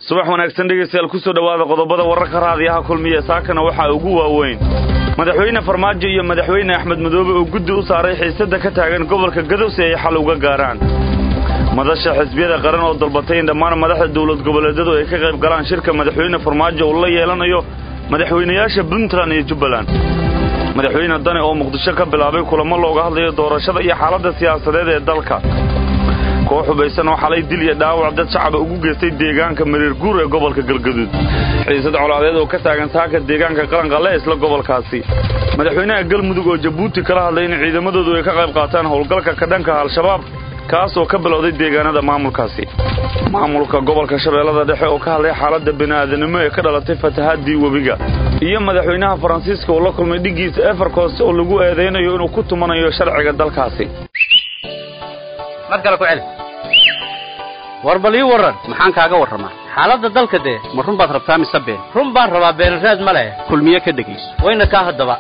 subax wanaagsan dhegaystayaal ku soo dhowaada qodobada wararka raadiyaha kulmiya saakana waxaa ugu waaweyn madaxweyne farmaajo iyo madaxweyne axmed madoobe oo guddi u saaray xiisadda ka taagan gobolka gadow si ay xal uga gaaraan madasha xisbiyada qaran oo dalbatay in dhammaan madaxda dowlad goboleedyadu ay ka qayb galaan shirka madaxweyne farmaajo uu la yeelanayo madaxweynayaasha puntland iyo jubbaland madaxweyne dane oo muqdisho ka bilaabay kulamo looga hadlayo doorashada iyo xaaladda siyaasadeed ee dalka koox hubaysan oo xalay dil iyo dhaawac dad shacaba ugu geystay deegaanka mareer guur ee gobolka galgaduud xiisad colaadeed oo ka taagan saaka deegaanka qaranqalle isla gobolkaasi madaxweynaha galmudug oo jabuuti kala hadlay in ciidamadoodu ay ka qayb qaataan howlgalka ka dhanka al-shabaab kaas oo ka bilowday deegaanada maamulkaasi maamulka gobolka shabeellada dhexe oo ka hadlay xaaladda bini'aadanimo ee ka dhalatay fatahaadii webiga iyo madaxweynaha faransiiska oo la kulmay dhiggiisa eferkos oo lagu eedaynayo inuu ku tumanayo sharciga dalkaasi mar kale ku celi war bal ii warran maxaan kaaga warramaa xaaladda dalka dee ma run baad rabtaa mise been run baan rabaa beenraad ma leh kulmiye ka dhegayso wayna kaa haddaba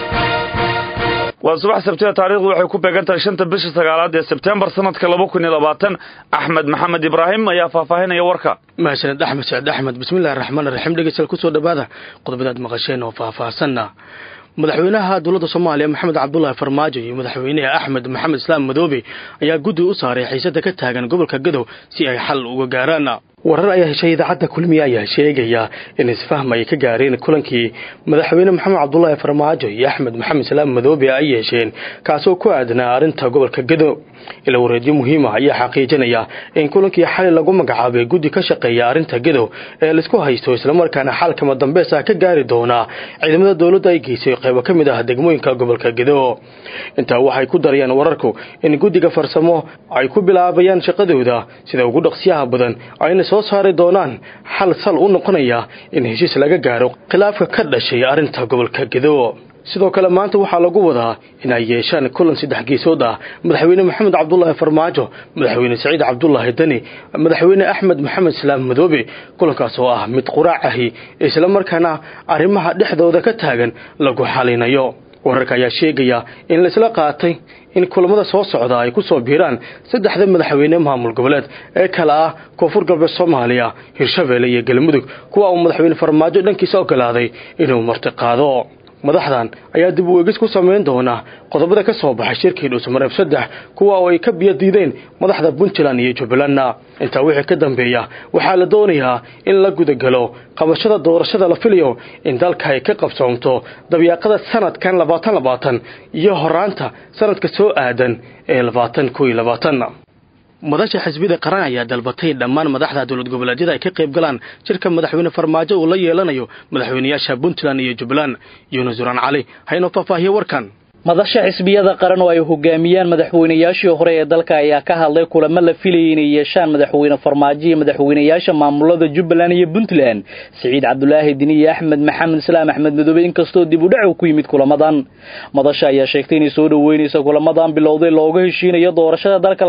waa subax sabtida taarikhdu waxay ku beegan tahay shanta bisha sagaalaad ee sebtembar sanadka laba kun iyo labaatan axmed maxamed ibraahim ayaa faahfaahinaya warka mahadsaned axmed saciid axmed bismillahi raxmaan raxiim dhegeystayaal kusoo dhowaada qodobadaad maqasheen oo faahfaahsanna madaxweynaha dowladda soomaaliya maxamed cabdulaahi farmaajo iyo madaxweynaha axmed maxamed islaam madoobe ayaa guddi u saaray xiisadda ka taagan gobolka gadow si ay xal uga gaaraan warar ayaa heshay idaacadda kulmiye ayaa sheegaya in isfahm ay ka gaareen kulankii madaxweyne maxamed cabdulaahi farmaajo iyo axmed maxamed islaam madoobe ay yeesheen kaasoo ku aadanaa arrinta gobolka gadow ila wareedyo muhiima ayaa xaqiijinaya in kulankii xali lagu magacaabay guddi ka shaqeeya arrinta gadow ee laisku haysto islamarkaana xalkama dambeys ah ka gaari doonaa ciidamada dowladda ay geysay qaybo ka mid ah degmooyinka gobolka gadow intaa waxay ku darayaan wararku in guddiga farsamo ay ku bilaabayaan shaqadooda sida ugu dhaqsiyaha badan ayna soo saari doonaan xal sal u noqonaya in heshiis laga gaaro khilaafka ka dhashay arrinta gobolka gadow sidoo kale maanta waxaa lagu wadaa in ay yeeshaan kulan saddex geesood ah madaxweyne maxamed cabdulaahi farmaajo madaxweyne saciid cabdulaahi deni madaxweyne axmed maxamed islaam madoobe kulankaas oo ah mid quraac ahi islamarkaana arrimaha dhexdooda ka taagan lagu xalinayo wararka ayaa sheegaya in laisla qaatay in kulamada soo socda ay ku soo biiraan saddexda madaxweyne maamul goboleed ee kale ah koonfur galbeed soomaaliya hirshabeelle iyo galmudug kuwa uu madaxweyne farmaajo dhankiisa ogolaaday inuu martiqaado madaxdan ayaa dib u eegis ku samayn doona qodobada ka soo baxay shirkii dhuusamareeb saddex kuwa oo ay ka biyo diideen madaxda puntland iyo jubbalandna intaa wixii ka dambeeya waxaa la doonayaa in la gudagalo qabashada doorashada la filayo in dalka ay ka qabsoomto dabyaaqada sanadkan labaatan labaatan iyo horaanta sanadka soo aadan ee labaatan koo iyo labaatan madasha xisbiyada qaran ayaa dalbatay dhammaan madaxda dowlad goboleedyada ay ka qayb galaan shirka madaxweyne farmaajo uu la yeelanayo madaxweynayaasha puntland iyo jubbaland yuunus duraan cali haynoo faahfaahiye warkan madasha xisbiyada qaran oo ay hogaamiyaan madaxweynayaashii hore ee dalka ayaa ka hadlay kulamo la filayay inay yeeshaan madaxweyne farmaajo iyo madaxweynayaasha maamulada jubbaland iyo puntland siciid cabdulaahi dini iyo axmed maxamed islaam axmed madoobe inkastoo dib u dhac ku yimid kulamadan madasha ayaa sheegtay inay soo dhoweynaysa kulamadan bilowday looga heshiinayo doorashada dalka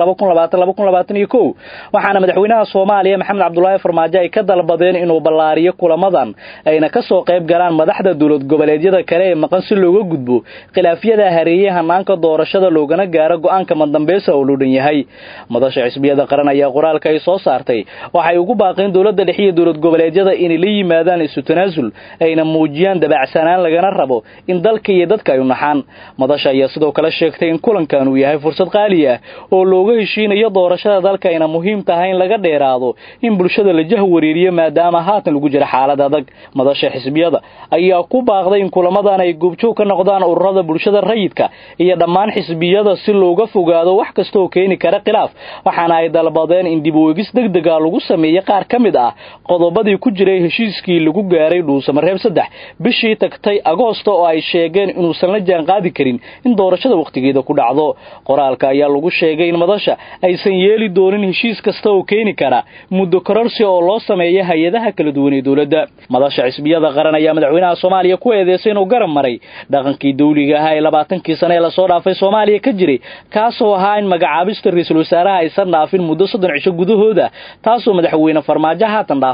waxaana madaxweynaha soomaaliya maxamed cabdulaahi farmaajo ay ka dalbadeen inuu ballaariyo kulamadan ayna kasoo qayb galaan madaxda dowlad goboleedyada kale ee maqan si looga gudbo khilaafyada hareeyey hanaanka doorashada loogana gaaro go-aanka madambeysa oo loo dhan yahay madasha xisbiyada qaran ayaa qoraalka ay soo saartay waxay ugu baaqeen dowladda dhexe iyo dowlad goboleedyada inay la yimaadaan isu tanaasul ayna muujiyaan dabacsanaan lagana rabo in dalka iyo dadka ay u naxaan madasha ayaa sidoo kale sheegtay in kulankan uu yahay fursad qaali ah oo looga heshiinayo doorashada dalka ayna muhiim tahay in laga dheeraado in bulshada la jah wareeriyo maadaama haatan lagu jira xaalad adag madasha xisbiyada ayaa ku baaqday in kulamadan ay goobjoog ka noqdaan ururada bulshada rayidka iyo dhammaan xisbiyada si looga fogaado wax kastaoo keeni kara khilaaf waxaana ay dalbadeen in dib u eegis degdega lagu sameeyo qaar ka mid ah qodobadii ku jiray heshiiskii lagu gaaray dhuusamareeb saddex bishii tagtay agoosta oo ay sheegeen inuusan la jaan qaadi karin in doorashada wakhtigeeda ku dhacdo qoraalka ayaa lagu sheegay in madasha aysan yeeli doonin heshiis kasta oo keeni kara muddo kororsi oo loo sameeyo hay-adaha kala duwan ee dowladda madasha xisbiyada qaran ayaa madaxweynaha soomaaliya ku eedeysay inuu garab maray dhaqankii dawliga ahaa ee labaatankii sane ee lasoo dhaafay soomaaliya ka jiray kaasoo ahaa in magacaabista ra-iisul wasaaraha aysan dhaafin muddo soddon cisho gudahooda taasoo madaxweyne farmaajo haatan dhaafay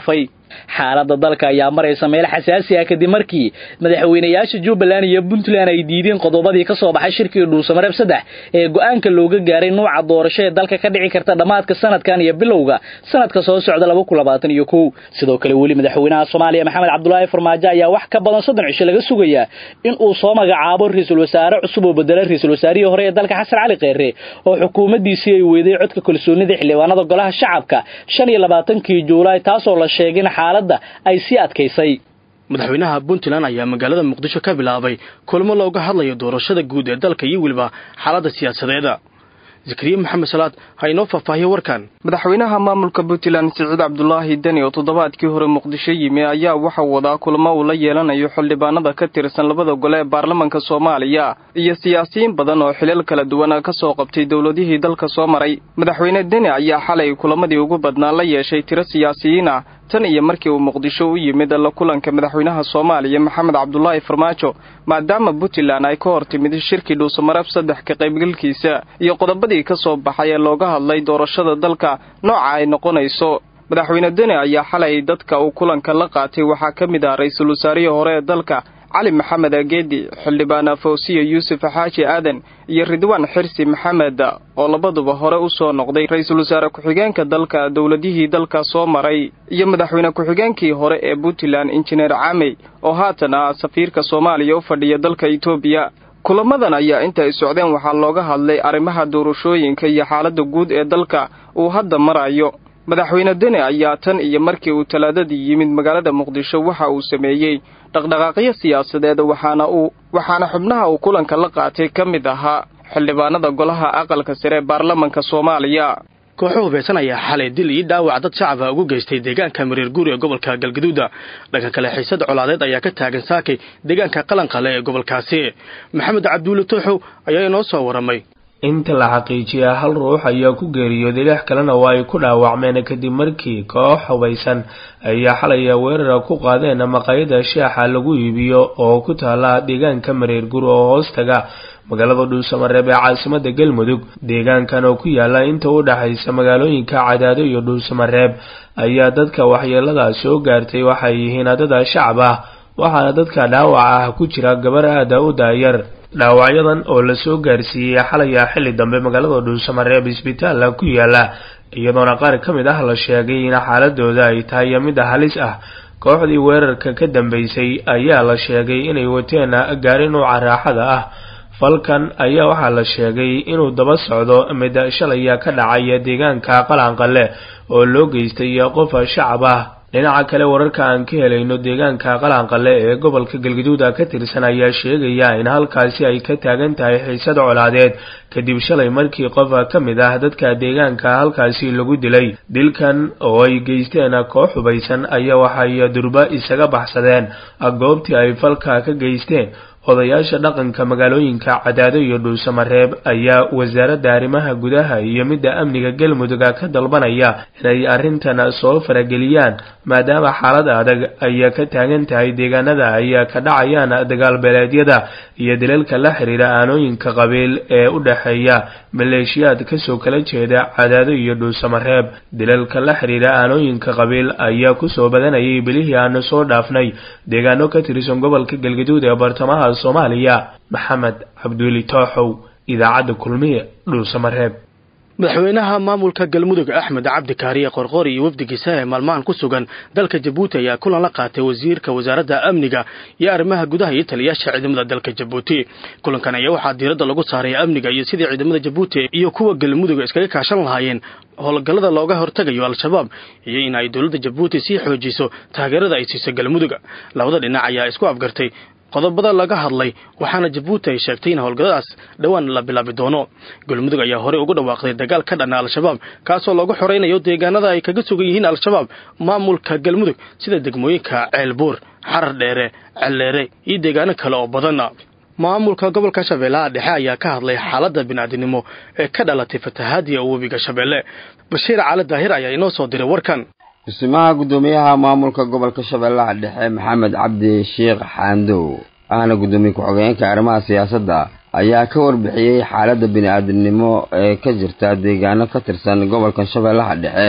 xaaladda dalka ayaa maraysa meel xasaasi ah kadib markii madaxweynayaasha jubbaland iyo puntland ay diideen qodobadii ka soo baxay shirkii dhuusamareeb saddex ee go-aanka looga gaaray nuuca doorasho ee dalka ka dhici karta dhammaadka sanadkan iyo bilowga sanadka soo socda laba kun labaatan iyo kow sidoo kale weli madaxweynaha soomaaliya maxamed cabdulaahi farmaajo ayaa wax ka badan soddon cisho laga sugayaa in uu soo magacaabo ra-iisul wasaare cusub oo bedela ra-iisul wasaarihii hore ee dalka xasan cali kheyre oo xukuumaddiisii ay weyday codka kalsoonida xildhibaanada golaha shacabka shan iyo labaatankii juulaay taasoo la sheegay in xaaladda ay sii adkaysay madaxweynaha puntland ayaa magaalada muqdisho ka bilaabay kulmo looga hadlayo doorashada guud ee dalka iyo weliba xaaladda siyaasadeeda zakariya maxamed salaad ha inoo faahfaahiyo warkan madaxweynaha maamulka puntland siciid cabdulaahi deni oo toddobaadkii hore muqdisho yimi ayaa waxaa wadaa kulamo uu la yeelanayo xildhibaanada ka tirsan labada gole ee baarlamanka soomaaliya iyo siyaasiyiin badan oo xilal kala duwan ka soo qabtay dowladihii dalka soo maray madaxweyne deni ayaa xalay kulamadii ugu badnaa la yeeshay tiro siyaasiyiin ah tan iyo markii uu muqdisho u yimid la kulanka madaxweynaha soomaaliya maxamed cabdulaahi farmaajo maadaama puntland ay ka hor timid shirkii dhuusamareeb saddex ka qaybgalkiisa iyo qodobadii ka soo baxay ee looga hadlay doorashada dalka nooca ay noqonayso madaxweyne deni ayaa xalay dadka uu kulanka la qaatay waxaa ka mid ah ra-iisul wasaarihii hore ee dalka cali maxamed ageedi xildhibaan fawsiya yuusuf xaaji aadan iyo ridwaan xirsi maxamed oo labaduba hore u soo noqday ra-iisul wasaare ku-xigeenka dalka dowladihii dalka soo maray iyo madaxweyne ku-xigeenkii hore ee puntland injineer camey oo haatan ah safiirka soomaaliya u fadhiya dalka etoobiya kulamadan ayaa inta ay socdeen waxaa looga hadlay arrimaha doorashooyinka iyo xaaladda guud ee dalka uu hadda marayo madaxweyne deni ayaa tan iyo markii uu talaadadii yimid magaalada muqdisho waxa uu sameeyey dhaqdhaqaaqyo siyaasadeed waxaana uu waxaana xubnaha uu kulanka la qaatay ka mid ahaa xildhibaanada golaha aqalka sare ee baarlamanka soomaaliya kooxo hubaysan ayaa xalay dil iyo dhaawac dad shacaba ugu geystay deegaanka mareer guur ee gobolka galgaduuda dhanka kale xiisad colaadeed ayaa ka taagan saakay deegaanka qalanqale ee gobolkaasi maxamed cabduule tooxow ayaa inoo soo waramay inta la xaqiijiyaa hal ruux ayaa ku geeriyooday lix kalena waa ay ku dhaawacmeen kadib markii koox hubaysan ayaa xalaya weerara ku qaadeen maqaayada shaaxa lagu iibiyo oo ku taala deegaanka mareer gur oo hoostaga magaalada dhuusamareeb ee caasimada galmudug deegaankan oo ku yaala inta u dhexaysa magaalooyinka cadaado iyo dhuusamareeb ayaa dadka waxyeelada soo gaartay waxay yihiin dada shacab ah waxaana dadka dhaawaca ah ku jira gabar aada u daayar dhaawacyadan oo lasoo gaarsiiyey xalaya xilli dambe magaalada dhuusamareeb isbitaalla ku yaala iyadoona qaar ka mid ah la sheegay in xaaladooda ay tahay mid halis ah kooxdii weerarka ka dambeysay ayaa la sheegay inay wateen gaari nuuca raaxada ah falkan ayaa waxaa la sheegay inuu daba socdo mid shalaya ka dhacaya deegaanka qalanqale oo loo geystay qof shacab ah dhinaca kale wararka aan ka helayno deegaanka qalanqale ee gobolka galgaduuda ka tirsan ayaa sheegaya in halkaasi ay ka taagan tahay xiisad colaadeed kadib shalay markii qof ka mid ah dadka deegaanka halkaasi lagu dilay dilkan oo ay geysteen koox hubaysan ayaa waxay durba isaga baxsadeen goobtii ay falka ka geysteen odayaasha dhaqanka magaalooyinka cadaado iyo dhuusamareeb ayaa wasaaradda arrimaha gudaha iyo midda amniga galmudugga ka dalbanaya inay arrintan soo farageliyaan maadaama xaalad adag ayaa ka taagan tahay deegaanada ayaa ka dhacayaan dagaal beeleedyada iyo dilalka la xiriira aanooyinka qabiil ee u dhexeeya maleeshiyaad kasoo kala jeeda cadaado iyo dhuusamareeb dilalka la xiriira aanooyinka qabiil ayaa kusoo badanayay bilihii aanu soo dhaafnay deegaano ka tirsan gobolka galgaduud ee bartamaha soomaaliya maxamed cabduuli tooxow idaacadda kulmiye dhuusamareeb madaxweynaha maamulka galmudug axmed cabdi kaariye qorqori iyo wafdigiisa ee maalmahan ku sugan dalka jabuuti ayaa kulan la qaatay wasiirka wasaaradda amniga iyo arrimaha gudaha iyo taliyaasha ciidamada dalka jabuuti kulankan ayaa waxaa diiradda lagu saaray amniga iyo sidii ciidamada jabuuti iyo kuwa galmudug iskaga kaashan lahaayeen howlgallada looga hortagayo al-shabaab iyo in ay dowladda jabuuti sii xoojiso taageerada ay siiso galmudug labada dhinac ayaa isku afgartay qodobada laga hadlay waxaana jabuuti ay sheegtay in howlgalladaas dhowaan la bilaabi doono galmudug ayaa horey ugu dhawaaqday dagaal ka dhana al-shabaab kaasoo lagu xoraynayo deegaanada ay kaga sugan yihiin al-shabaab maamulka galmudug sida degmooyinka ceelbuur xarar dheere celleere iyo deegaano kale oo badan maamulka gobolka shabeellaha dhexe ayaa ka hadlay xaaladda bini'aadinimo ee ka dhalatay fatahaadiya webiga shabeelle bashiir cali daahir ayaa inoo soo diray warkan dhismaha guddoomiyaha maamulka gobolka shabeellaha dhexe maxamed cabdi sheekh xaandow ahna guddoomiye ku-xigeenka arrimaha siyaasadda ayaa ka warbixiyey xaaladda bini-aadamnimo ee ka jirta deegaano ka tirsan gobolka shabeellaha dhexe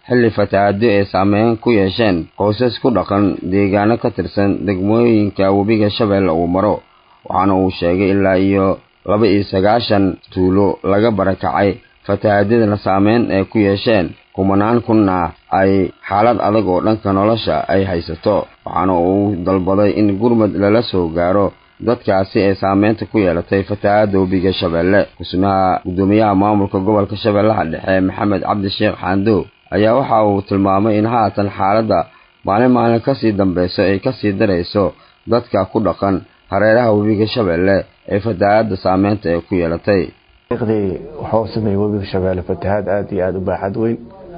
xilli fatahaado ay saameyn ku yeesheen qoysas ku dhaqan deegaano ka tirsan degmooyinka webiga shabeelle uu maro waxaana uu sheegay ilaa iyo laba iyo sagaashan tuulo laga barakacay fatahaadadana saameyn ay ku yeesheen kumanaan kunna ay xaalad adag oo dhanka nolosha ay haysato waxaana uu dalbaday in gurmad lala soo gaaro dadkaasi ay saameynta ku yeelatay fatahaada webiga shabeelle kusmaha guddoomiyaha maamulka gobolka shabeellaha dhexe maxamed cabdi sheekh xaandow ayaa waxa uu tilmaamay in haatan xaaladda maalin maalin kasii dambeyso ay kasii darayso dadka ku dhaqan hareeraha webiga shabeelle ee fatahaada saameynta ay ku yeelatay dii waxuu sameeyey webiga shabeelle fatahaad aada iyo aada u baaxad weyn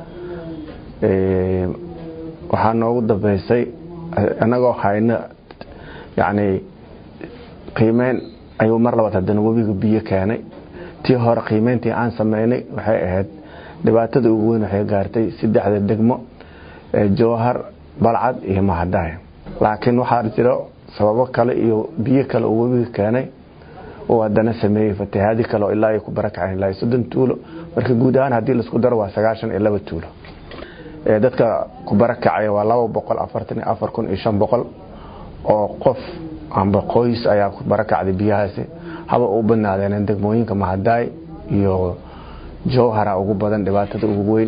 waxaa noogu dambeysay annagoo hayno yacni qiimeyn ayuu mar labaad haddana webiga biyo keenay tii hore qiimeyntii aan sameynay waxay ahayd dhibaatada ugu weyn waxay gaartay saddexda degmo jowhar balcad iyo mahadaay laakiin waxaa jiro sababo kale iyo biyo kale oo webiga keenay oo haddana sameeyey fatahaadi kale oo ilaa ay ku barakaceen ilaa soddon tuulo marka guud ahaan haddii laisku daro waa sagaashan iyo laba tuulo dadka ku barakacaya waa laba boqol afartan iyo afar kun iyo shan boqol oo qof amba qoys ayaa ku barakacday biyahaasi haba u badnaadeen degmooyinka mahadaay iyo jowhara ugu badan dhibaatada ugu weyn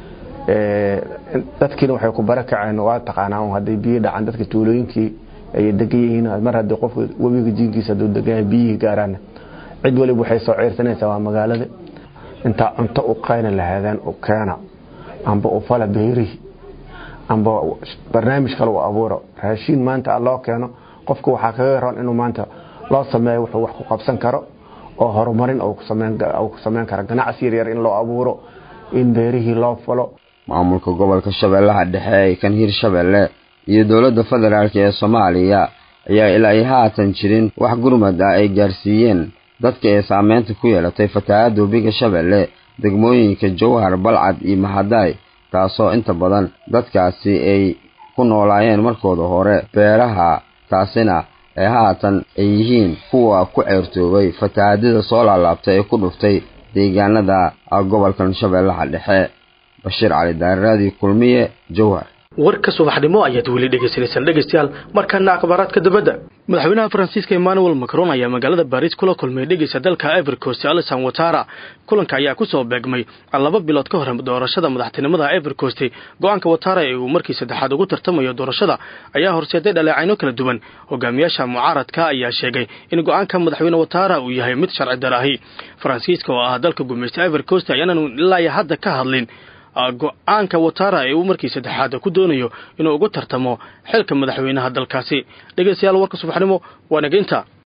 dadkiina waxay ku barakaceen waa taqaanaa hadday biyo dhacaan dadka tuulooyinkii ay degan yihiin mar haddii qofka webiga jiinkiisa hadduu degan yahay biyihii gaaraan cid waliba waxay soo ceyrsanaysaa waa magaalada intaa cunto u qayna lahaadeen u keena amba u fala beerihi amba barnaamij kale u abuuro raashiin maanta loo keeno qofka waxaa kaga roon inuu maanta loo sameeyo wuxuu wax ku qabsan karo oo horumarin uu ku sameyn karo ganacsi yaryar in loo abuuro in beerihii loo falo maamulka gobolka shabeellaha dhexe ee kan hirshabeelle iyo dowladda federaalk ee soomaaliya ayaa ilaa ay haatan jirin wax gurmad ah ay gaarsiiyeen dadka ee saameynta ku yeelatay fatahaada webiga shabeelle degmooyinka jowhar balcad iyo mahadaay taasoo inta badan dadkaasi ay ku noolaayeen markooda hore beeraha taasina ee haatan ay yihiin kuwa ku ceyrtoobay fatahaadada soo laalaabtay ee ku dhuftay deegaanada gobolkan shabeellaha dhexe bashiir cali daariraadii kulmiye jowhar warka subaxnimo ayaad weli dhegaysanaysaan dhegaystayaal markaana akhbaaraadka dabadda madaxweynaha faransiiska emmanuel macron ayaa magaalada baris kula kulmay dhegeysa dalka ivorcost alison watara kulanka ayaa kusoo beegmay laba bilood ka hor doorashada madaxtinimada ivorcost go-aanka watara ee uu markii saddexaad ugu tartamayo doorashada ayaa horseeday dhaleecayno kala duwan hogaamiyaasha mucaaradka ayaa sheegay in go-aanka madaxweyne watara uu yahay mid sharci daraahi faransiiska oo ah dalka gumaysta ivorcost ayaanan ilaa hadda ka hadlin go-aanka watara ee uu markii saddexaad ku doonayo inuu ugu tartamo xilka madaxweynaha dalkaasi dhegeystayaal warka subaxnimo waa nageynta